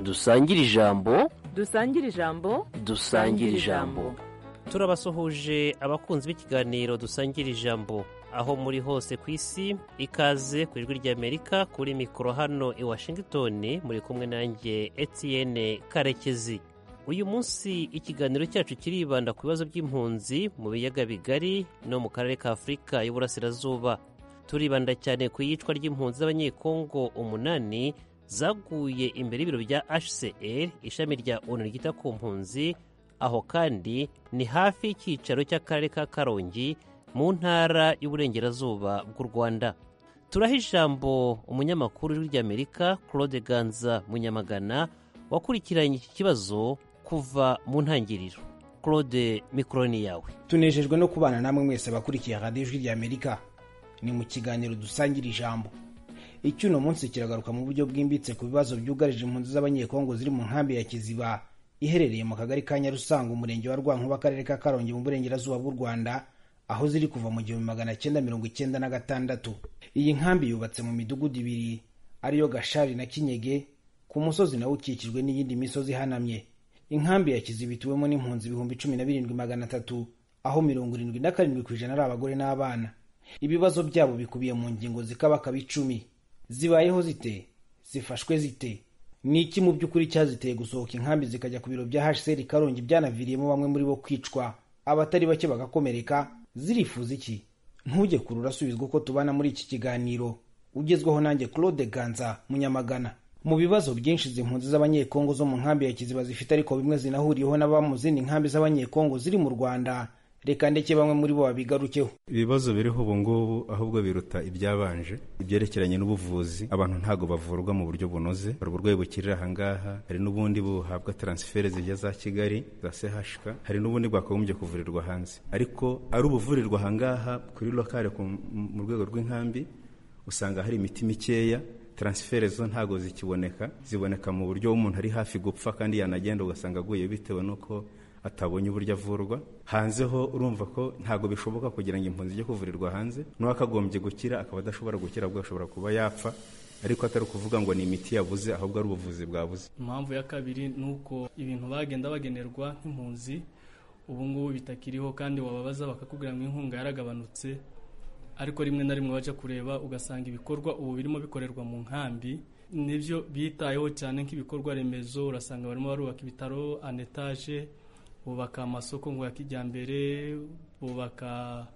dusangire ijambo dusangire ijambo dusangire ijambo turabasuhuje abakunzi b'ikiganiro dusangira ijambo aho muri hose ku isi ikaze ku ijwi ry'amerika kuri mikoro hano i washingitoni muri kumwe nanjye etiyene karekezi uyu munsi ikiganiro cyacu kiribanda ku bibazo by'impunzi mu biyaga bigari no mu karere ka afurika y'uburasirazuba turibanda cyane ku iyicwa ry'impunzi z'abanyekongo umunani zaguye imbere y'ibiro bya hcr ishami rya onu ryita ku mpunzi aho kandi ni hafi y'icyicaro cy'akarere ka karongi mu ntara y'uburengerazuba bw'u rwanda turaha ijambo umunyamakuru ry'amerika claude ganza munyamagana wakurikiranye iki kibazo kuva mu ntangiriro claude mikoro ni yawe tunejejwe no kubana namwe mwese abakurikiye radiyo ijwi ry'amerika ni mu kiganiro dusangira ijambo icyuno munsi kiragaruka mu buryo bwimbitse ku bibazo byugarije impunzi z'abanyekongo ziri mu nkambi ya kiziba iherereye mu kagari ka nyarusanga umurenge wa rwankuba akarere ka karongi mu burengerazuba bw'u rwanda aho ziri kuva mu gihumbi magana cyenda mirongo icyenda na gatandatu iyi nkambi yubatse mu midugudu ibiri ariyo gashari na kinyege ku musozi nawo ukikijwe n'iyindi misozi ihanamye inkambi ya kiziba ituwemo n'impunzi ibihumbi cumi na birindwi magana atatu aho mirongo irindwi na karindwi ku ijana ari abagore n'abana ibibazo byabo bikubiye mu ngingo zikabakaba icumi zibayeho zite zifashwe zite ni iki mu by'ukuri cyaziteye gusohoka inkambi zikajya ku biro bya hcr karongi byanaviriyemo bamwe muri bo kwicwa abatari bake bagakomereka zirifuza iki ntujye kure urasubizwa uko tubana muri iki kiganiro ugezwaho nanjye claude ganza munyamagana mu bibazo byinshi izi mpunzi z'abanyekongo zo mu nkambi ya kiziba zifite ariko bimwe zinahuriyeho n'ababa mu zindi nkambi z'abanyekongo ziri mu rwanda reka ndeke bamwe muri bo babigarukeho ibibazo biriho ubu ngubu ahubwo biruta ibyabanje ibyerekeranye n'ubuvuzi abantu ntabwo bavurwa mu buryo bunoze hari uburwayi bukirira ahangaha hari n'ubundi buhabwa transfere zijya za kigali za sehashika hari n'ubundi bwakagombye kuvurirwa hanze ariko ari ubuvurirwa ahangaha kuri lokale mu rwego rw'inkambi usanga hari imiti mikeya transfere zo ntabwo zikiboneka ziboneka mu buryo umuntu ari hafi gupfa kandi yanagenda ugasanga aguye bitewe n'uko atabonye uburyo avurwa hanze ho urumva ko ntabwo bishoboka kugira ngo impunzi ijye kuvurirwa hanze n'uwakagombye gukira akaba adashobora gukira ahubwo ashobora kuba yapfa ariko atari ukuvuga ngo ni imiti yabuze ahubwo ari ubuvuzi bwabuze impamvu ya kabiri ni uko ibintu bagenda bagenerwa nk'impunzi ubu ngubu bitakiriho kandi wababaza bakakubwira ngo inkunga yaragabanutse ariko rimwe na rimwe bajya kureba ugasanga ibikorwa ubu birimo bikorerwa mu nkambi nibyo bitayeho cyane nk'ibikorwa remezo urasanga barimo barubaka ibitaro anetaje bubaka amasoko ngo ya kijyambere bubaka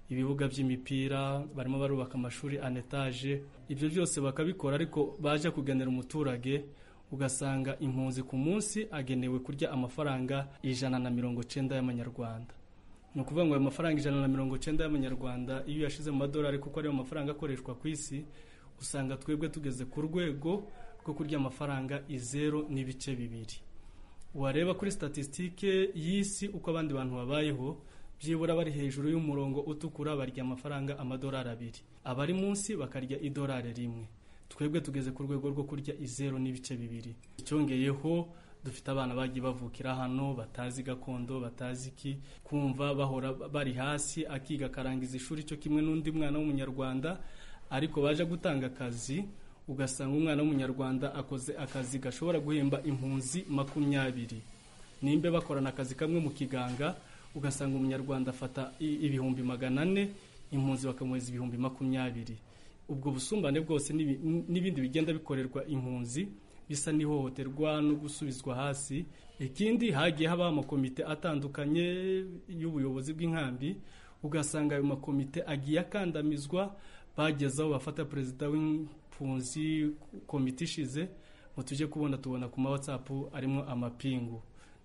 ibibuga by'imipira barimo barubaka amashuri anetaje ibyo byose bakabikora ariko baje kugenera umuturage ugasanga impunzi ku munsi agenewe kurya amafaranga ijana na mirongo icyenda y'amanyarwanda ni ukuvuga ngo ayo mafaranga ijana na mirongo icyenda y'amanyarwanda iyo uyashyize mu madolari kuko ariyo mafaranga akoreshwa ku isi usanga twebwe tugeze ku rwego rwo kurya amafaranga izeru n'ibice bibiri wareba kuri statisitike y'isi uko abandi bantu babayeho byibura bari hejuru y'umurongo utukura barya amafaranga amadolari abiri abari munsi bakarya idolari rimwe twebwe tugeze ku rwego rwo kurya izeru n'ibice bibiri icyongeyeho dufite abana bagiye bavukira hano batazi gakondo batazi iki kumva bahora bari hasi akiga akarangiza ishuri cyo kimwe n'undi mwana w'umunyarwanda ariko baje gutanga akazi ugasanga umwana w'umunyarwanda akoze akazi gashobora guhemba impunzi makumyabiri nimba bakorana akazi kamwe mu kiganga ugasanga umunyarwanda afata ibihumbi magana ane impunzi bakamuheza ibihumbi makumyabiri ubwo busumbane bwose n'ibindi bigenda bikorerwa impunzi bisa n'ihohoterwa no gusubizwa hasi ikindi hagiye habaho amakomite atandukanye y'ubuyobozi bw'inkambi ugasanga ayo makomite agiye akandamizwa bagezaho bafata perezida w'impunzi komite ishize ngo tujye kubona tubona ku mawatsapu arimo amapingu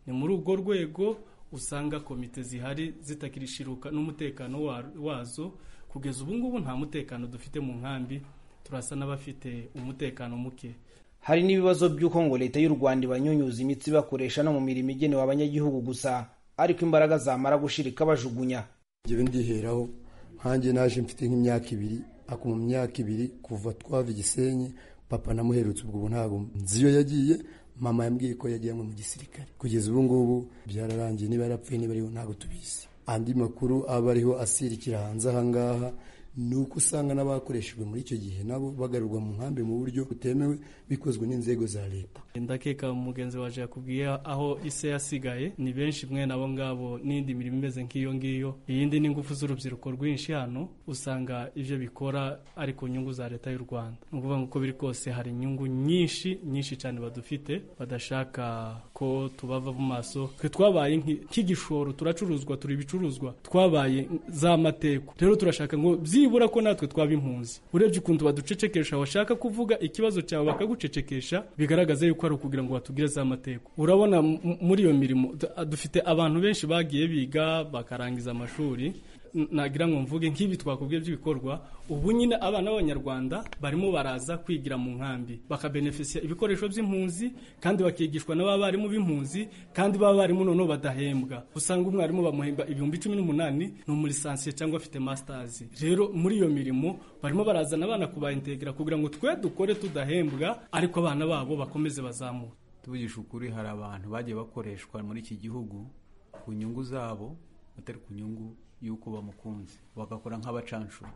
ni muri urwo rwego usanga komite zihari zitakirishiruka n'umutekano wazo kugeza ubu ngubu nta mutekano dufite mu nkambi turasa n'abafite umutekano muke hari n'ibibazo by'uko ngo leta y'u rwanda ibanyunyuza imitsi bakoresha no mu mirimo igenewe abanyagihugu gusa ariko imbaraga zamara gushirika bajugunya njyewe ndiheraho nkanjye naje mfite nk'imyaka ibiri ako mu myaka ibiri kuva twava igisenyi papa namuherutse ubwo ubu ntabwo nzi iyo yagiye mama yambwiye ko yagiye mu gisirikare kugeza ubu ngubu byararangiye niba yarapfuye niba ariho ntabwo tubizi andi makuru aba ariho asirikira hanze ahangaha ni uko usanga n'abakoreshejwe muri icyo gihe nabo bagarurwa mu nkambi mu buryo butemewe bikozwe n'inzego za leta ndakeka umugenzi waje yakubwiye aho ise yasigaye ni benshi mwe nabo ngabo n'indi mirimo imeze nk'iyo ngiyo iyindi ni ingufu z'urubyiruko rwinshi hano usanga ibyo bikora ari ku nyungu za leta y'u rwanda ni ukuvuga ngo uko biri kose hari inyungu nyinshi nyinshi cyane badufite badashaka ko tubava mu maso twe twabaye nk'i- nk'igishoro turacuruzwa turi ibicuruzwa twabaye za mateko rero turashaka ngo byibura ko natwe twaba impunzi urebye ukuntu baducecekesha washaka kuvuga ikibazo cyawe bakagucecekesha bigaragaza yuko ari ukugira ngo batubwire za mateko urabona m- muri iyo mirimo d- dufite abantu benshi bagiye biga bakarangiza amashuri N- nagira ngo mvuge nk'ibi twakubwiye by'ibikorwa ubu nyine abana b'abanyarwanda barimo baraza kwigira mu nkambi bakabenefisiya ibikoresho by'impunzi kandi bakigishwa n'abarimu b'impunzi kandi b'abarimu noneho badahembwa usanga umwarimu bamuhemba ibihumbi cumi n'umunani ni umurisansiye cyangwa afite masitazi rero muri iyo mirimo barimo barazana abana kubaintegra kugira ngo twe dukore tudahembwa ariko abana babo bakomeze bazamuke tuvugisha ukuri hari abantu bagiye bakoreshwa muri iki gihugu ku nyungu zabo atari ku nyungu y'uko bamukunze bagakora nk'abacanshuro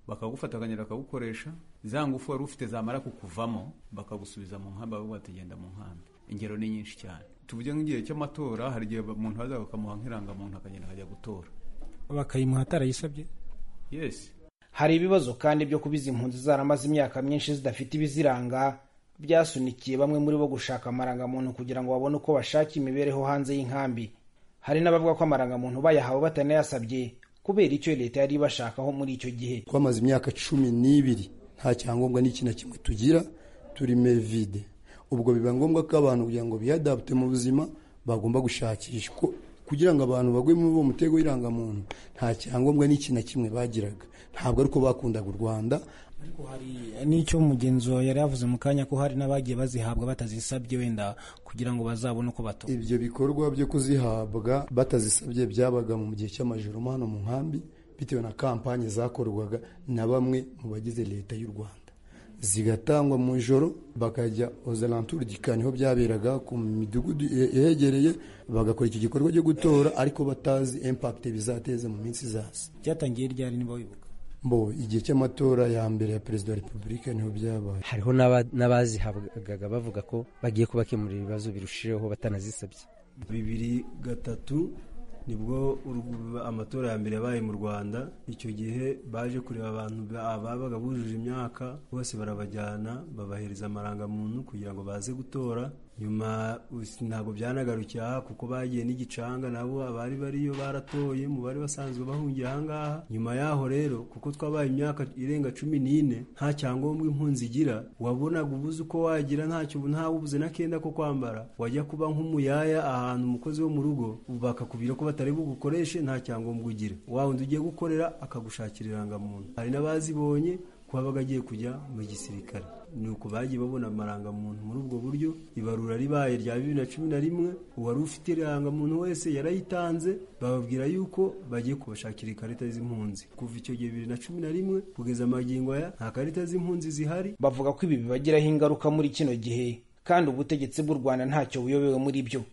bakagufatakanyira bakagukoresha za ngufu wari ufite zamara kukuvamo bakagusubiza mu nkambi bavuga bati genda mu nkambi ingero ni nyinshi cyane tuvuge nk'igihe cy'amatora hari igihe umuntu baza bakamuha nk'irangamuntu akagenda akajya gutora bakayimuha atarayisabye yesi hari ibibazo kandi byo kuba izi mpunzi zaramaze imyaka myinshi zidafite ibiziranga byasunikiye bamwe muri bo gushaka amarangamuntu kugira ngo babone uko bashaka imibereho hanze y'inkambi hari n'abavuga ko amarangamuntu bayahawe batanayasabye kubera icyo leta yari ibashakaho muri icyo gihe twamaze imyaka cumi n'ibiri nta cyangombwa n'iki na kimwe tugira turi mevide ubwo biba ngombwa ko abantu kugira ngo biyadapute mu buzima bagomba gushakishwa kugira ngo abantu bagwe muri uwo mutego w'irangamuntu nta cyangombwa n'iki na kimwe bagiraga ntabwo ari uko bakundaga u rwanda ariko hari n'icyo mugenzi wawe yari yavuze mu kanya ko hari n'abagiye bazihabwa batazisabye wenda kugira ngo bazabone uko bato ibyo bikorwa byo kuzihabwa batazisabye byabaga mu gihe cy'amajoro mo hano mu nkambi bitewe na kampanye zakorwaga na bamwe mu bagize leta y'u rwanda zigatangwa mu ijoro bakajya ozalantura niho byaberaga ku midugudu yegereye bagakora iki gikorwa cyo gutora ariko batazi impakite bizateza mu minsi izaza byatangiye ryari niba wibuka mbo igihe cy'amatora ya mbere ya perezida wa repubulika niho byabaye hariho n'aba- n'abazihabwaga bavuga ko bagiye kubakemurira ibibazo birushijeho batanazisabye bibiri gatatu nibwo urw- amatora ya mbere yabaye mu rwanda icyo gihe baje kureba abantu ba- babaga bujuje imyaka bose barabajyana babahereza amarangamuntu kugira ngo baze gutora nyuma us- ntabwo byanagarukiye aha kuko bagiye n'igicanga nabo abari bariyo baratoye mu bari basanzwe bahungiye ahangaha nyuma yaho rero kuko twabaye imyaka irenga cumi n'ine nta cyangombwa impunzi igira wabonaga ubuze uko wagira ntacyo ntawe ubuze n'akenda ko kwambara wajya kuba nk'umuyaya ahantu umukozi wo mu rugo ubu bakakubwira ko batari bugukoreshe nta cyangombwa ugira wa wundi ugiye gukorera akagushakira irangamuntu hari n'abazibonye kuba bagagiye kujya mu gisirikare ni uko bagiye babona amarangamuntu muri ubwo buryo ibarura ribaye rya bibiri na cumi na rimwe uwari ufite irangamuntu wese yarayitanze bababwira yuko bagiye kubashakira ikarita z'impunzi kuva icyo gihe bibiri na cumi na rimwe kugeza amagingo aya nta karita z'impunzi zihari bavuga ko ibi bibagiraho ingaruka muri kino gihe kandi ubutegetsi bw'u rwanda ntacyo buyobewe muri byo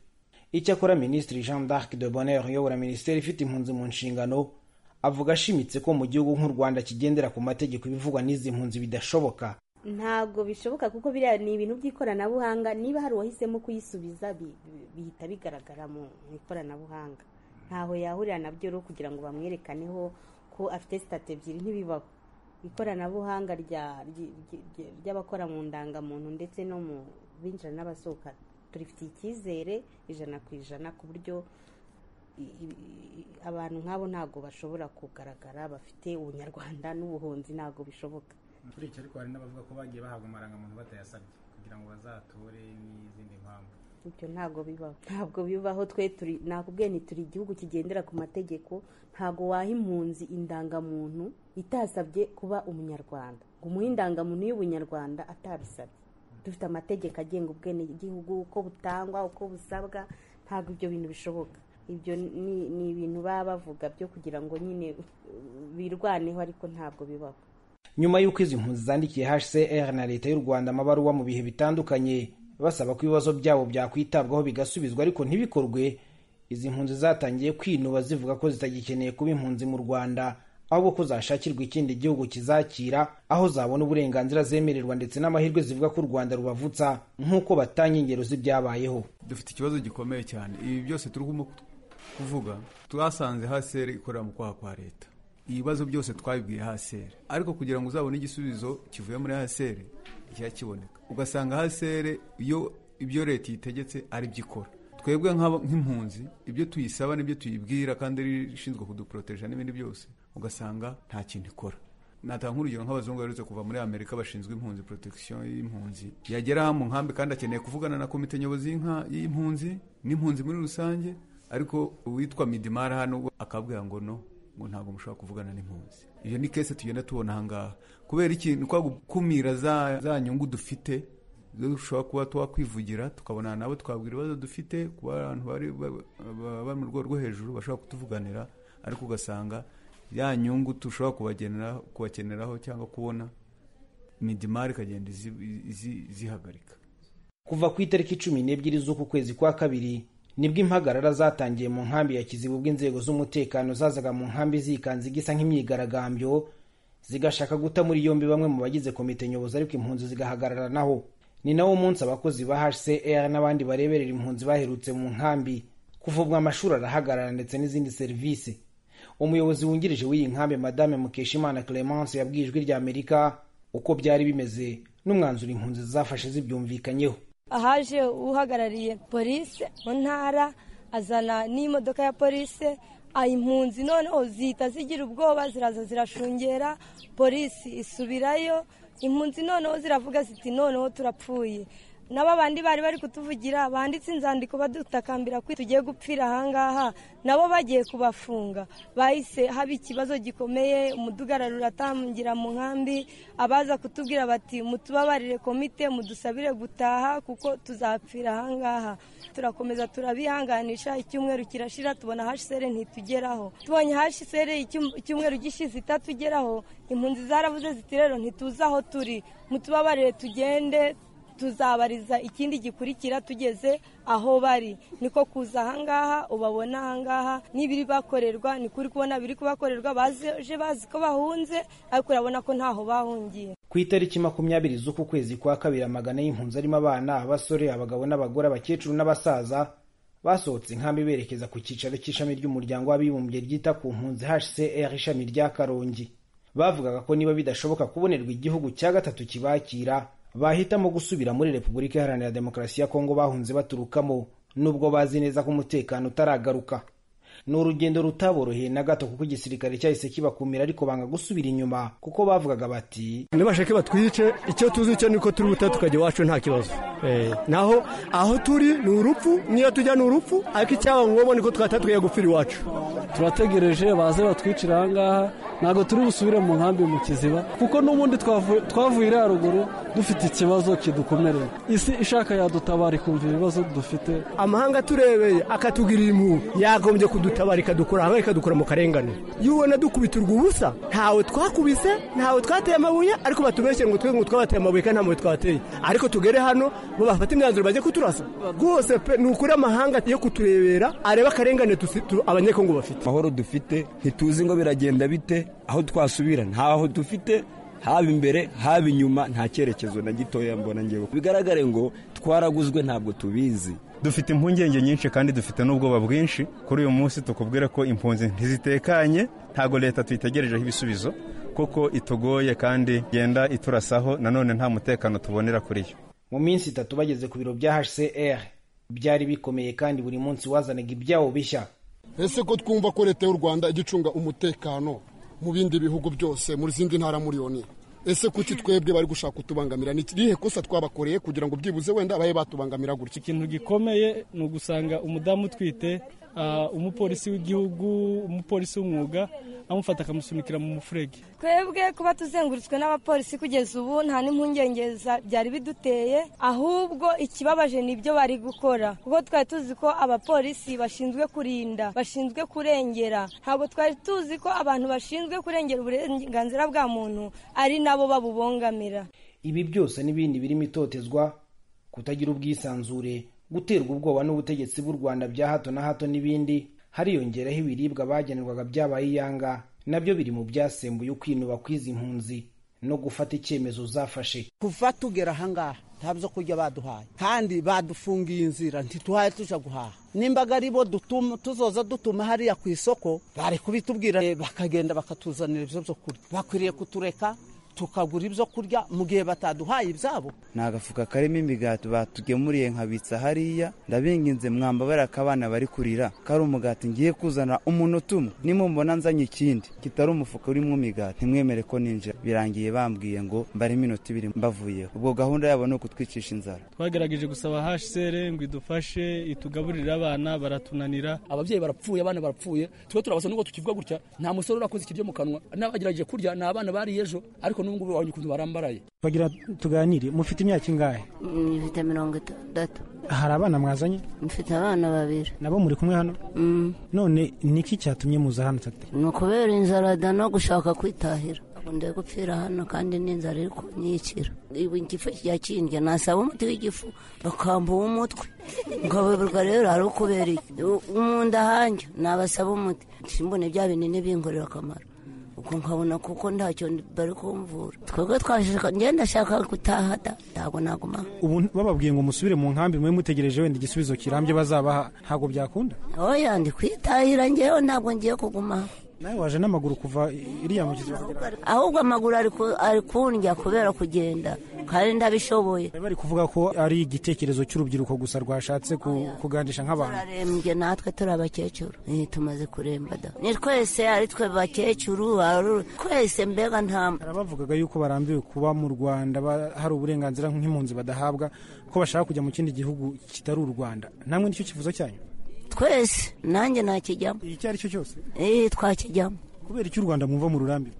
icyakora minisitiri jean d'arc de bonheur uyobora minisiteri ifite impunzi mu nshingano avuga ashimitse ko mu gihugu nk'u rwanda kigendera ku mategeko ibivugwa n'izi mpunzi bidashoboka ntabwo bishoboka kuko biriya ni ibintu by'ikoranabuhanga niba hari uwahisemo kuyisubiza bi- bi- bihita bigaragara mu mu ikoranabuhanga ntaho yahurira nabyo rero kugira ngo bamwerekaneho ko afite sitati ebyiri ntibibaho ikoranabuhanga rya- ryi- ryi- ryi- ry'abakora mu ndangamuntu ndetse no mu binjira n'abasohoka turifitiye icyizere ijana ku ijana ku buryo i- i- i- abantu nk'abo ntabwo bashobora kugaragara bafite ubunyarwanda n'ubuhunzi ntabwo bishoboka turicyo ariko hari n'abavuga ko bagiye bahabwa amarangamuntu batayasabye kugira ngo bazatore n'izindi mpamvu ibyo ntabwo bibaho ntabwo bibaho twe turi nakubwiye nti turi igihugu kigendera ku mategeko ntabwo waha impunzi indangamuntu itasabye kuba umunyarwanda ngo umuhe indangamuntu y'ubunyarwanda atabisabye dufite amategeko agenga ubwenegihugu uko butangwa uko busabwa ntabwo ibyo bintu bishoboka ibyo ni ni ibintu baba bavuga byo kugira ngo nyine uh, birwaneho ariko ntabwo bibaho nyuma y'uko izi mpunzi zandikiye hcr na leta y'u rwanda amabaruwa mu bihe bitandukanye basaba ko ibibazo byabo byakwitabwaho bigasubizwa ariko ntibikorwe izi mpunzi zatangiye kwinuba zivuga ko zitagikeneye kuba impunzi mu rwanda ahubwo ko zashakirwa ikindi gihugu kizakira aho zabona uburenganzira zemererwa ndetse n'amahirwe zivuga ko u rwanda rubavutsa nk'uko batanga ingero z'ibyabayeho dufite ikibazo gikomeye cyane ibi byose turimo kuvuga twasanze haseri ikorera mu kwaha kwa leta ibibazo byose twabibwiye haseri ariko kugira ngo uzabone igisubizo kivuye muri haseri nticyakiboneka ugasanga haseri iyo ibyo leta yitegetse ari byo ikora twebwe nk'impunzi ibyo tuyisaba n'ibyo tuyibwira kandi ari ishinzwe kuduporoteja n'ibindi byose ugasanga nta kintu ikora natanga nk'urugero nk'abazungu baherutse kuva muri amerika bashinzwe impunzi protection y'impunzi yagera mu nkambi kandi akeneye kuvugana na komite nyobozi y'impunzi n'impunzi muri rusange ariko uwitwa midimara hano akabwira ngo no ngo ntabwo mushobora kuvugana n'impunzi iyo ni kese tugenda tubona ahangaha kubera ikintu kwa gukumira za nyungu dufite dushobora kuba twakwivugira tukabona nabo twabwira ibibazo dufite kuba abantu bari mu rwego rwo hejuru bashobora kutuvuganira ariko ugasanga ya nyungu dushobora kubakeneraho cyangwa kubona midimari ikagenda izihagarika kuva ku itariki cumi n'ebyiri z'uku kwezi kwa kabiri nibwo impagarara zatangiye mu nkambi ya kizibu ubwo inzego z'umutekano zazaga mu nkambi zikanze igisa nk'imyigaragambyo zigashaka guta muri yombi bamwe mu bagize komite nyobozi ariko impunzi zigahagarara naho ni nawo munsi abakozi ba hcr n'abandi bareberera impunzi baherutse mu nkambi kuvubwa amashuri arahagarara ndetse n'izindi serivisi umuyobozi wungirije w'iyi nkambi madame mukeshimana clemence yabwiye ijwi rya amerika uko byari bimeze n'umwanzuro impunzi zafashe zibyumvikanyeho ahaje uhagarariye polisi mu ntara azana n'imodoka ya polisi impunzi noneho zihita zigira ubwoba ziraza zirashungera polisi isubirayo impunzi noneho ziravuga ziti noneho turapfuye nabo bandi bari bari kutuvugira banditse inzandiko badutakambira ko tugiye gupfira ahangaha nabo bagiye kubafunga bahise haba ikibazo gikomeye umudugararo uratangira mu nkambi abaza kutubwira bati mutubabarire komite mudusabire gutaha kuko tuzapfira ahangaha turakomeza turabihanganisha icyumweru kirashira tubona hashisere ntitugeraho tubonye hashisere icyumweru gishize itatugeraho impunzi zarabuze ziti rero ntituzi aho turi mutubabarire tugende tuzabariza ikindi gikurikira tugeze aho bari niko kuza ahangaha ubabona ahangaha n'ibiri bakorerwa ni kuri kubona biri kubakorerwa baje bazi ko bahunze ariko urabona ko ntaho bahungiye ku itariki makumyabiri z'uku kwezi kwa kabiri amagana y'impunzi arimo abana abasore abagabo n'abagore abakecuru n'abasaza basohotse inkambi berekeza ku cyicaro cy'ishami ry'umuryango w'abibumbye ryita ku mpunzi hcr ishami rya karongi bavugaga ko niba bidashoboka kubonerwa igihugu cya gatatu kibakira bahitamo gusubira muri repubulika iharanira demokarasi ya kongo bahunze baturukamo nubwo bazi neza ko umutekano utaragaruka ni urugendo rutaboroheye na gato kuko igisirikare cyahise kibakumira ariko banga gusubira inyuma kuko bavugaga bati ntibashake batwice icyo tuzi cyo niko turi buta tukajya iwacu nta kibazo naho aho turi ni urupfu niyo tujya ni urupfu ariko icyaba ngombwa niko twahita tujya gupfira iwacu turategereje baze batwicira aha ngaha ntabwo turi busubire mu nkambi mu kiziba kuko n'ubundi twavuye iriya ruguru dufite ikibazo kidukomereye isi ishaka yadutabara ikumva ibibazo dufite amahanga aturebeye akatugirira impuhwe yagombye kudutabara ikadukura hamwe ikadukura mu karengane iyo ubona dukubiturwa ubusa ntawe twakubise ntawe twateye amabuye ariko batubeshye ngo twe ngo twabateye amabuye kandi nta mabuye twateye ariko tugere hano ngo bafate imyanzuro bajye kuturasa rwose pe ni ukuri amahanga yo kuturebera areba akarengane abanyekongo bafite amahoro dufite ntituzi ngo biragenda bite aho twasubira ntaho dufite haba imbere haba inyuma nta cyerekezo na gitoya mbona ngewe bigaragare ngo twaraguzwe ntabwo tubizi dufite impungenge nyinshi kandi dufite n'ubwoba bwinshi kuri uyu munsi tukubwira ko impunzi ntizitekanye ntabwo leta tuyitegerejeho ibisubizo kuko itugoye kandi igenda iturasaho nanone nta mutekano tubonera kuri yo mu minsi itatu bageze ku biro bya hcr byari bikomeye kandi buri munsi wazanaga ibyawo bishya ese ko twumva ko leta y'u rwanda ijya icunga umutekano mu bindi bihugu byose muri zindi ntara muri yoni ese kuki twebwe bari gushaka kutubangamira ni irihe kosa twabakoreye kugira ngo byibuze wenda babe batubangamira gutya ikintu gikomeye ni ugusanga umudamu utwite umupolisi w'igihugu umupolisi w'umwuga amufata akamusunikira mu mufurege twebwe kuba tuzengurutswe n'abapolisi kugeza ubu nta n'impungenge byari biduteye ahubwo ikibabaje ni ibyo bari gukora kuko twari tuzi ko abapolisi bashinzwe kurinda bashinzwe kurengera ntabwo twari tuzi ko abantu bashinzwe kurengera uburenganzira bwa muntu ari nabo babubongamira ibi byose n'ibindi birimo itotezwa kutagira ubwisanzure guterwa ubwoba n'ubutegetsi bw'u rwanda bya hato na hato n'ibindi hariyongeraho ibiribwa bagenerwaga byabaye iyanga nabyo biri mu byasembuye ukwinuba kw'izi mpunzi no gufata icyemezo zafashe kuva tugera ahangaha nta byo kurya baduhaye kandi badufungiye inzira ntituhaye tujya guhaha nimbaga ari bo dutuma tuzoza dutuma hariya ku isoko bari kubitubwira eh, bakagenda bakatuzanira ibyo byo kurya bakwiriye kutureka tukagura ibyo kurya mu gihe bataduhaye ibyabo ni agafuka karimo imigati batugemuriye nkabitsa hariya ndabinginze mwambabare akabana bari kurira kari umugati ngiye kuzana umunota umwe nimumbona nzanye ikindi kitari umufuka urimo imigati ntimwemere ko ninjira birangiye bambwiye ngo mbare iminota ibiri mbavuyeho ubwo gahunda yabo ni ukutwicisha inzara twagerageje gusaba hsr ngo idufashe itugaburire abana baratunanira ababyeyi barapfuye abana barapfuye tube turabasaba nubwo tukivuga gutya nta musore urakoze ikiryo mu kanwa n'abagerageje kurya ni abana bariye ejo ariko n'ubu ngubu wabonye ukuntu barambaraye bagira tuganire mufite imyaka ingahe mfite mirongo itandatu hari abana mwazanye mfite abana babiri nabo muri kumwe hano Mm. none niki cyatumye muza hano tete ni ukubera inzara da no gushaka kwitahira Ubu ndi gupfira hano kandi n'inzara iri kunyicira ibu igifu kirakindya nasaba umuti w'igifu bakamba uw'umutwe ngababurwa rero hari ukubereye mu nda hanjye nabasaba umuti simbone bya binini bingorera akamaro ubwo nkabona kuko ntacyo bari kumvura twebwe twashaka ngenda ndashaka gutaha da ntabwo naguma ubu bababwiye ngo musubire mu nkambi mube mutegereje wenda igisubizo kirambye bazabaha ntabwo byakunda oya ndi kwitahira ngewe ntabwo ngiye kuguma aho. nawe waje n'amaguru kuva iriya mugezi wagera ahubwo amaguru ari ku- ari kundya kubera kugenda kandi ndabishoboye bari bari kuvuga ko ari igitekerezo cy'urubyiruko gusa rwashatse ku- kuganisha nk'abantu turarembye natwe turi abakecuru Eh, tumaze kuremba da ni twese ari twe bakecuru ari- twese mbega nta bavugaga yuko barambiwe kuba mu rwanda ba- hari uburenganzira nk'impunzi badahabwa ko bashaka kujya mu kindi gihugu kitari u rwanda namwe nicyo kifuzo cyanyu twese nanjye nakijyamo icyo ari cyo cyose twakijyamo kubera icyo u rwanda mwumva mu rurambi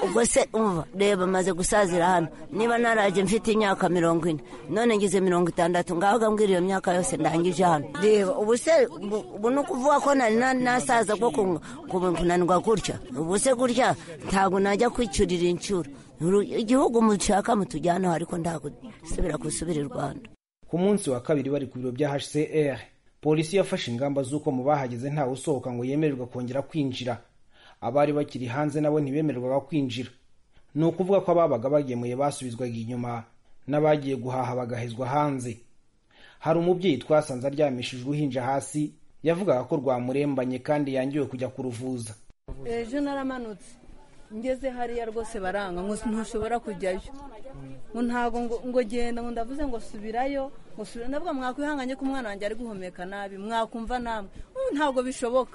ubwo se umva reba maze gusazira hano niba naraje mfite imyaka mirongo ine none ngize mirongo itandatu ngaho mbwira iyo myaka yose ndangije hano reba ubu se ubu- ubu ni ukuvuga ko nari na- nasaza ko ku- ku- kunanirwa gutya ubu se gutya ntabwo najya kwicurira inshuro Uru- igihugu mushaka mutujyanaho ariko ntabwo subira gusubira i rwanda ku munsi wa kabiri bari ku biro bya hcr polisi yafashe ingamba z'uko mu bahageze ntawe usohoka ngo yemererwe kongera kwinjira abari bakiri hanze nabo ntibemererwaga kwinjira ni ukuvuga ko ababaga bagemuye basubizwaga inyuma n'abagiye guhaha bagahezwa hanze hari umubyeyi twasanze aryamishije uruhinja hasi yavugaga ko rwamurembanye kandi yangiwe kujya kuruvuza ejo naramanutse ngeze hariya rwose baranga ngo ntushobora kujyayo ngo ntabwo ngo- ngo genda ngo ndavuze ngo subirayo ngo subira ndavuga mwakwihanganye ko umwana wanjye ari guhumeka nabi mwakumva namwe "Mm, ntabwo bishoboka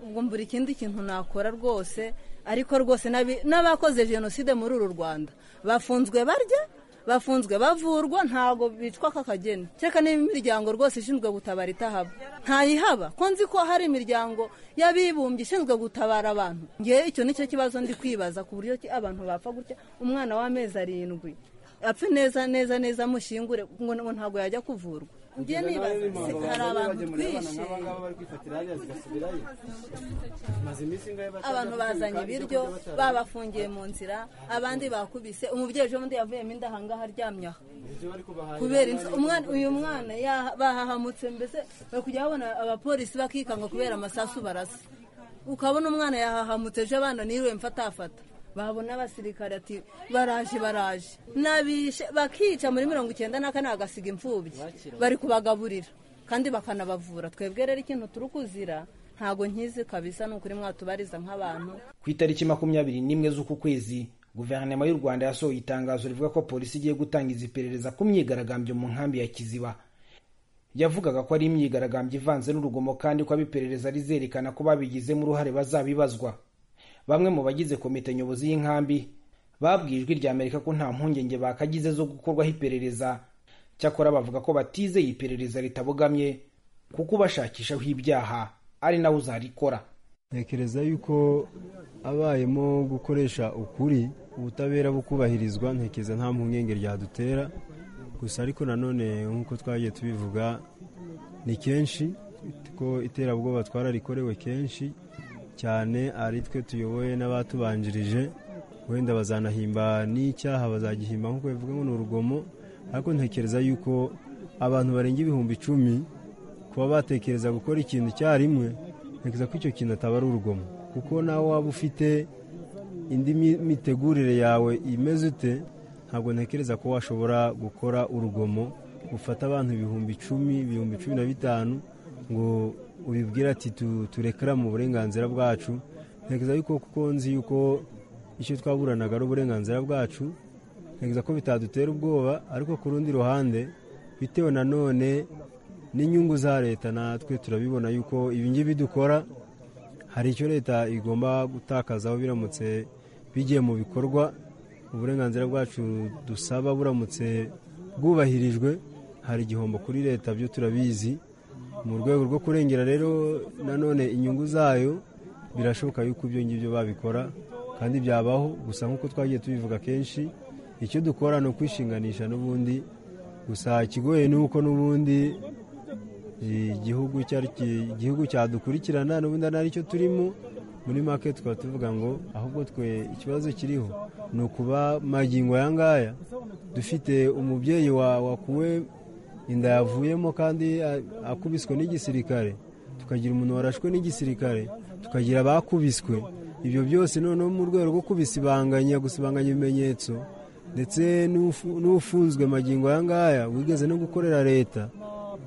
ubwo mbura ikindi kintu nakora rwose ariko rwose n'abi- n'abakoze jenoside muri uru rwanda bafunzwe barya bafunzwe bavurwa ntabwo bicwa k'akageni cyeka niba imiryango rwose ishinzwe gutabara itahaba ntayihaba ko nzi ko hari imiryango y'abibumbye ishinzwe gutabara abantu ngewe icyo nicyo kibazo ndi kwibaza ku buryo ki abantu bapfa gutya umwana w'amezi arindwi apfe neza neza neza mushingure ngo ngo ntabwo yajya kuvurwa ngewe nibaza se hari abantu twishe abantu bazanye ibiryo babafungiye mu nzira abandi bakubise umubyeyi ejo bundi yavuyemo inda ahangaha aryamye aha kubera inzu- umwana uyu mwana yaha- bahahamutse mbese bari kujya babona abapolisi bakikanga kubera amasasu barasa ukabona umwana yahahamutse ejo abana niwe mfatafata babona abasirikare ati baraje baraje nabishe bakica muri mirongo icyenda na kane bagasiga imfubyi bari kubagaburira kandi bakanabavura twebwe rero ikintu turi kuzira ntago nkizi kabisa ni ukuri mwatubariza nk'abantu ku itariki makumyabiri n'imwe z'uku kwezi guverinoma y'u rwanda yasohoye itangazo rivuga ko polisi igiye gutangiza iperereza ku myigaragambyo mu nkambi ya kiziba yavugaga ko ari imyigaragambyo ivanze n'urugomo kandi ko abiperereza rizerekana ko babigizemo uruhare bazabibazwa bamwe mu bagize komite nyobozi y'inkambi babwiye ijwi rya amerika ko nta mpungenge bakagize zo gukorwaho iperereza cyakora bavuga ko batizeye iperereza ritabogamye kuko ubashakishaho ibyaha ari nawe uzarikora ntekereza yuko abayemo gukoresha ukuri ubutabera bukubahirizwa ntekereza nta mpungenge ryadutera gusa ariko nanone nk'uko twagiye tubivuga ni kenshi ko iterabwoba twararikorewe kenshi cyane ari twe tuyoboye n'abatubanjirije wenda bazanahimba n'icyaha bazagihimba nk'uko bivuga ngo ni urugomo ariko ntekereza yuko abantu barenga ibihumbi icumi kuba batekereza gukora ikintu icyarimwe ntekereza ko icyo kintu ataba ari urugomo kuko nawe waba ufite indi mi- mitegurire yawe imeze ute ntabwo ntekereza ko washobora gukora urugomo ufata abantu ibihumbi icumi ibihumbi cumi na bitanu ngo ubibwire ati "Tu- turekera mu burenganzira bwacu ntekereza yuko kuko nzi yuko icyo twaburanaga ari uburenganzira bwacu ntekereza ko bitadutera ubwoba ariko ku rundi ruhande bitewe nanone n'inyungu za leta natwe turabibona yuko ibi ngibi dukora hari icyo leta igomba gutakazaho biramutse bigiye mu bikorwa uburenganzira bwacu dusaba buramutse bwubahirijwe hari igihombo kuri leta byo turabizi mu rwego rwo kurengera rero nanone inyungu zayo birashoboka yuko ibyo ngibyo babikora kandi byabaho gusa nk'uko twagiye tubivuga kenshi icyo dukora ni ukwishinganisha n'ubundi gusa ikigoye ni uko n'ubundi igihugu cyari ki- igihugu cyadukurikirana n'ubundi ari cyo turimo muri make tukaba tuvuga ngo ahubwo twe ikibazo kiriho ni ukuba magingo aya ngaya dufite umubyeyi wa wakuwe inda yavuyemo kandi a- akubiswe n'igisirikare tukagira umuntu warashwe n'igisirikare tukagira abakubiswe ibyo byose noneho mu rwego rwo kubisibanganya gusibanganya ibimenyetso ndetse n'ufu- n'ufunzwe magingo aya ngaya wigeze no gukorera leta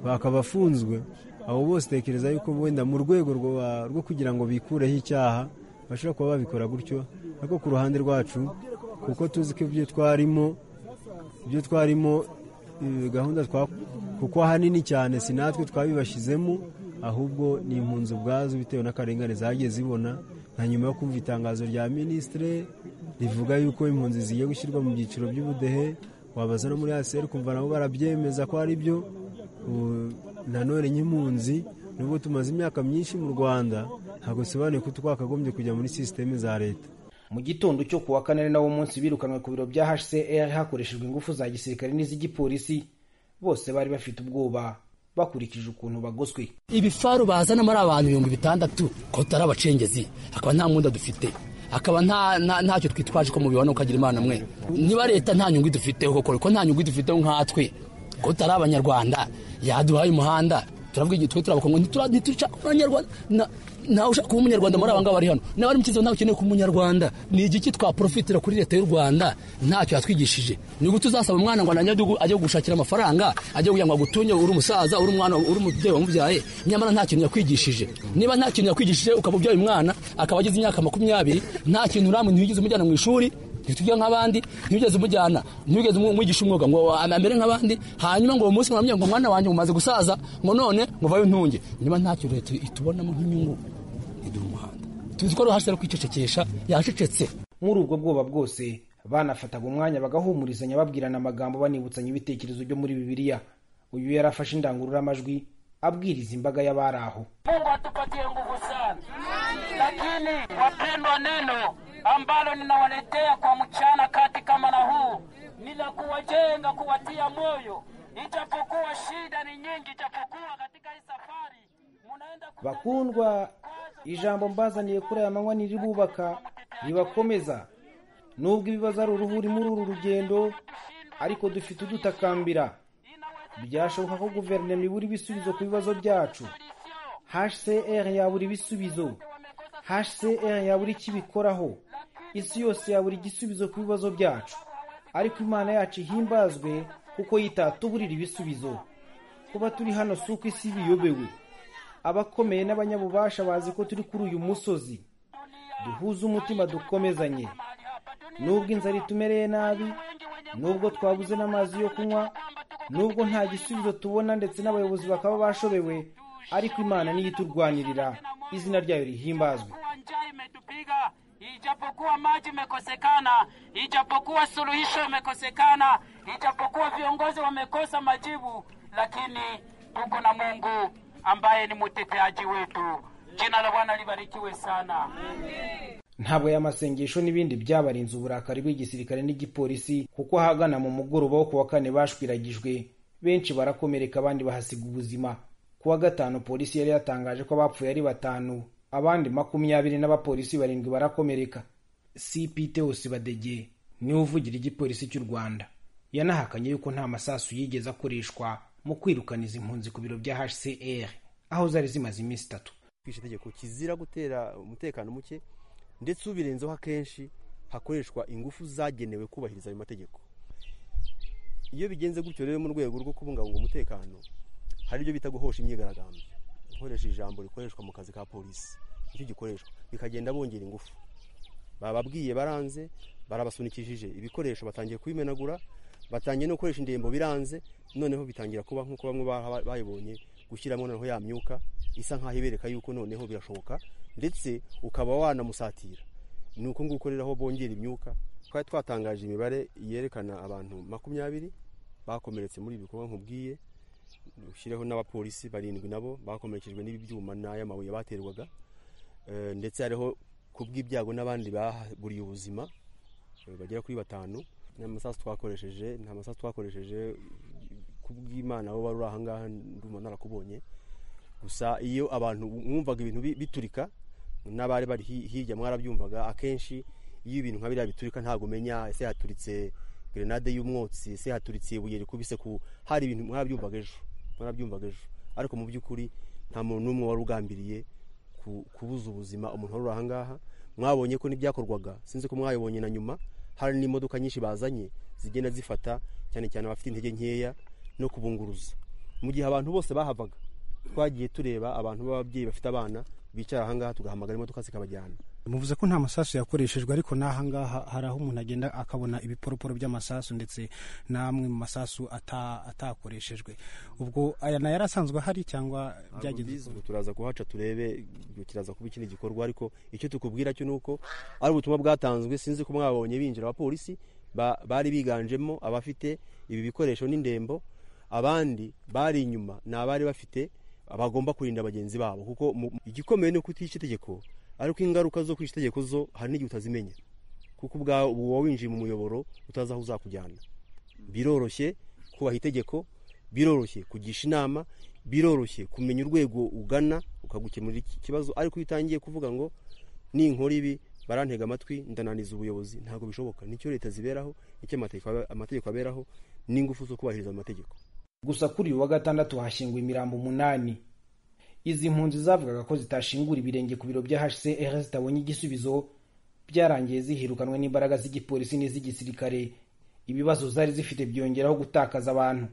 bakaba afunzwe abo bose tekereza yuko wenda mu rwego rwa- rwo kugira ngo bikureho icyaha bashobora kuba babikora gutyo ariko ku ruhande rwacu kuko tuzi ko ibyo twarimo ibyo twarimo eh, gahunda twa kuko ahanini cyane si natwe twabibashyizemo ahubwo ni impunzi ubwazo bitewe n'akarengane zagiye zibona na nyuma yo kumva itangazo rya minisitire rivuga yuko impunzi zigiye gushyirwa mu byiciro by'ubudehe wabaza no muri aseri kumva nabo barabyemeza ko ari byo ubu nanone nk'impunzi nubwo tumaze imyaka myinshi mu rwanda ntabwo bisobanuye ko twakagombye kujya muri sisiteme za leta mu gitondo cyo ku wa kane nawo munsi birukanwe ku biro bya hcr hakoreshejwe ingufu za gisirikare n'iz'igipolisi bose bari bafite ubwoba bakurikije ukuntu bagoswe ibifaru bazana ari abantu ibihumbi bitandatu ko tutari abacengezi hakaba nta mwenda dufite hakaba nta nta- ntacyo twitwaje ko mubibona ukagira imana mwe niba leta nta nyungu idufiteho koko ko nta nyungu idufiteho nkatwe ko tutari abanyarwanda yaduhaye umuhanda turavuga igihe twe turabakongo ntitushaka kuba abanyarwanda Na- nawe ushaka kuba umunyarwanda muri aba ngaba bari hano nawe ari mukizi ntawe ukeneye kuba umunyarwanda ni igiki twaprofitira kuri leta y'u rwanda ntacyo yatwigishije ni uko tuzasaba umwana ngo nanjye ajye gu- ajye gushakira amafaranga ajye kugira ngo agutunye uri umusaza uri umwana uri umubyeyi wamubyaye nyamara nta kintu yakwigishije niba nta kintu yakwigishije ukaba ubyaye umwana akaba ageze imyaka makumyabiri nta kintu uramuntu wigeze umujyana mu ishuri ntitujya nk'abandi ntiwigeze umujyana ntiwigeze umwigisha umwuga ngo amere nk'abandi hanyuma ngo umunsi mwamye ngo mwana wanjye mumaze gusaza ngo none ngo vayo ntunge niba nta kintu leta itubonamo nk'inyungu iduha umuhanda tuzi ko ruhashya ari kwicecekesha yacecetse muri ubwo bwoba bwose banafataga umwanya bagahumurizanya babwirana amagambo banibutsanya ibitekerezo byo muri bibiliya uyu yari afashe indangururamajwi abwiriza imbaga y'abari aho Mungu atupatie nguvu sana, lakini wapendwa, neno ambalo ninawaletea kwa mchana kati kama na huu ni la kuwajenga, kuwatia moyo, ijapokuwa shida ni nyingi, ijapokuwa katika hii safari bakundwa ijambo mbazaniye kuri aya manywa niribubaka ribakomeza nubwo ibibazo ari uruhuri muri uru rugendo ariko dufite udutakambira byashoboka ko guverinoma ibura ibisubizo ku bibazo byacu hcr yabura ibisubizo hcr yabura icyo ibikoraho isi yose yabura igisubizo ku bibazo byacu ariko imana yacu ihimbazwe kuko yitatuburira ibisubizo kuba turi hano si uko isi ibiyobewe abakomeye n'abanyabubasha bazi ko turi kuri uyu musozi duhuze umutima dukomezanye nubwo inzara itumereye nabi nubwo twabuze n'amazi yo kunywa nubwo nta gisubizo tubona ndetse n'abayobozi bakaba bashobewe ariko imana niyo iturwanirira izina ryayo rihimbazwe kuwa njaa imetupiga, ijapokuwa maji imekosekana, ijapokuwa suluhisho imekosekana, ijapokuwa viongozi wamekosa majibu, lakini tuko na Mungu ambaye ni mteteaji wetu. Jina la Bwana libarikiwe sana. ntabwo aya masengesho n'ibindi byabarinze uburakari bw'igisirikare n'igipolisi kuko ahagana mu mugoroba wo ku wa kane bashwiragijwe benshi barakomereka abandi bahasiga ubuzima ku wa gatanu polisi yari yatangaje ko abapfuye ari batanu abandi makumyabiri n'abapolisi barindwi barakomereka cpt badege niwe uvugira igipolisi cy'u rwanda yanahakanye yuko nta masasu yigeze akoreshwa mu kwirukana izi mpunzi ku biro bya hcr aho zari zimaze iminsi itatu kwisha itegeko kizira gutera umutekano muke ndetse ubirenzeho akenshi hakoreshwa ingufu zagenewe kubahiriza ayo mategeko iyo bigenze gutyo rero mu rwego rwo kubungabunga umutekano hari ibyo bita guhosha imyigaragambyo gukoresha ijambo rikoreshwa mu kazi ka polisi nicyo gikoreshwa bikagenda bongera ingufu bababwiye baranze barabasunikishije ibikoresho batangiye kubimenagura batangiye no gukoresha indembo biranze noneho bitangira kuba nk'uko bamwe bayibonye gushyiramo noneho ya myuka isa nk'aho ibereka yuko noneho birashoboka ndetse ukaba wanamusatira ni uko nguko rero aho bongera imyuka twari twatangaje imibare yerekana abantu makumyabiri bakomeretse muri ibi bikorwa nkubwiye ushyireho n'abapolisi barindwi nabo bakomerekejwe n'ibi byuma n'ay'amabuye baterwaga ndetse hariho kubw'ibyago n'abandi baburiye ubuzima bagera kuri batanu nta masasu twakoresheje nta masasu twakoresheje kubw'imana bo bari uri ahangaha ndumva narakubonye gusa iyo abantu mwumvaga ibintu biturika n'abari bari hirya mwarabyumvaga akenshi iyo ibintu nka biriya biturika ntabwo umenya ese haturitse gerenade y'umwotsi ese haturitse ibuye rikubise ku hari ibintu mwarabyumvaga ejo mwarabyumvaga ejo ariko mu by'ukuri nta muntu n'umwe wari ugambiriye kubuza ubuzima umuntu wari uri ahangaha mwabonye ko n'ibyakorwaga sinzi ko mwabibonye na nyuma hari n'imodoka nyinshi bazanye zigenda zifata cyane cyane abafite intege nkeya no kubunguruza mu gihe abantu bose bahavaga twagiye tureba abantu b'ababyeyi bafite abana bicara ahangaha tugahamagara imodoka zikabajyana muvuze ko nta masasu yakoreshejwe ariko n'ahangaha hari aho umuntu agenda akabona ibiporoporo by'amasasu ndetse n'amwe mu masasu ata- atakoreshejwe ubwo aya nayo yari asanzwe ahari cyangwa byagenze Ntabwo turaza kuhaca turebe kiraza kuba ikindi gikorwa ariko icyo tukubwira cyo ni uko ari ubutumwa bwatanzwe sinzi ko mwabonye binjira abapolisi ba- bari biganjemo abafite ibi bikoresho n'indembo abandi bari inyuma ni abari bafite abagomba kurinda bagenzi babo kuko mu- igikomeye ni uko utishe itegeko ariko ingaruka zo kwisha itegeko zo hari n'igihe utazimenya kuko ubwawe uba winjiye mu muyoboro utazi aho uzakujyana biroroshye kubaha itegeko biroroshye kugisha inama biroroshye kumenya urwego ugana ukagukemurira iki kibazo ariko iyo utangiye kuvuga ngo ninkora ibi barantega amatwi ndananiza ubuyobozi ntabwo bishoboka nicyo leta ziberaho nicyo amategeko- amategeko aberaho n'ingufu zo kubahiriza amategeko gusa kuri uyu wa gatandatu hashyinguwe imirambo umunani izi mpunzi zavugaga ko zitashingura ibirenge ku biro bya hcr zitabonye igisubizo byarangiye zihirukanwe n'imbaraga z'igipolisi n'iz'igisirikare ibibazo zari zifite byongeraho gutakaza abantu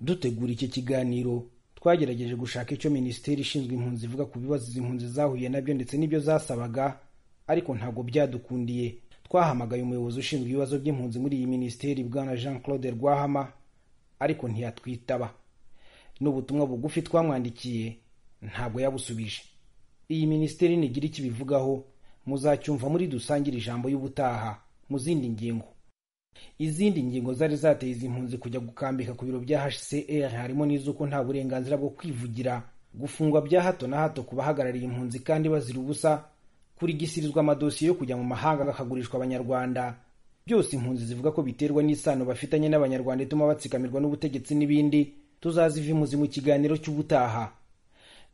dutegura iki kiganiro twagerageje gushaka icyo minisiteri ishinzwe impunzi ivuga ku bibazo izi mpunzi zahuye nabyo ndetse n'ibyo zasabaga ariko ntabwo byadukundiye twahamagaye umuyobozi ushinzwe ibibazo by'impunzi muri iyi minisiteri bwana jean claude rwahama ariko ntiyatwitaba n'ubutumwa bugufi twamwandikiye ntabwo yabusubije iyi minisiteri nigira icyo ibivugaho muzacyumva muri dusangire ijambo y'ubutaha mu zindi ngingo izindi ngingo zari zateye izi mpunzi kujya gukambika ku biro bya hcr harimo n'iz'uko nta burenganzira bwo kwivugira gufungwa bya hato na hato ku bahagarariye impunzi kandi bazira ubusa kurigisirizwa amadosiye yo kujya mu mahanga akagurishwa abanyarwanda byose impunzi zivuga ko biterwa n'isano bafitanye n'abanyarwanda ituma batsikamirwa n'ubutegetsi n'ibindi tuzazivimuzi mu kiganiro cy'ubutaha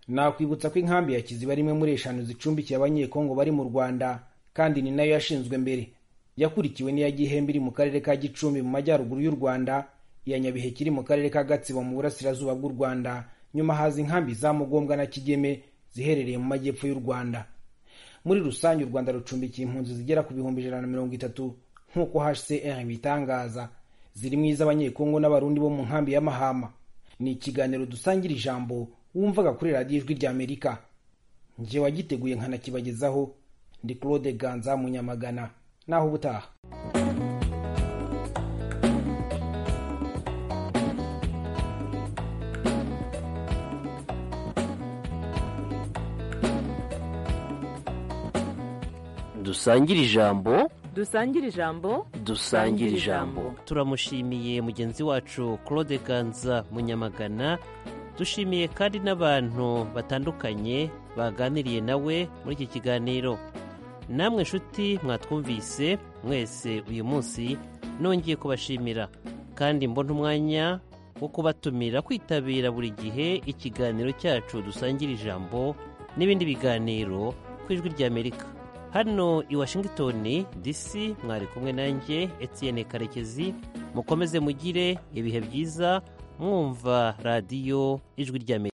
nakwibutsa ko inkambi ya kiziba rimwe muri eshanu zicumbikiye abanyekongo bari mu rwanda kandi ni nayo yashinzwe mbere yakurikiwe n'iya gihembe iri mu karere ka gicumbi mu majyaruguru y'u rwanda iya nyabiheke iri mu karere ka gatsibo mu burasirazuba bw'u rwanda nyuma haza inkambi za mugombwa na kigeme ziherereye mu majyepfo y'u rwanda muri rusange u rwanda rucumbikiye impunzi zigera ku bihumbi ijana na mirongo itatu nk'uko hcr bitangaza zirimo iz'abanyekongo n'abarundi bo mu nkambi ya mahama ni ikiganiro dusangira ijambo wumvaga kuri radiyo ijwi ry'amerika njye wagiteguye nkanakibagezaho ndi claude ganza munyamagana naho ubutaha dusangire ijambo dusangire ijambo dusangire ijambo turamushimiye mugenzi wacu claude ganza munyamagana dushimiye kandi n'abantu batandukanye baganiriye nawe muri iki kiganiro namwe nshuti mwatwumvise mwese uyu munsi nongeye kubashimira kandi mbona umwanya wo kubatumira kwitabira buri gihe ikiganiro cyacu dusangira ijambo n'ibindi biganiro ku ijwi ry'amerika hano i washington dc mwari kumwe nanjye etienne karekezi mukomeze mugire ibihe byiza mwumva radiyo ijwi ry'amerika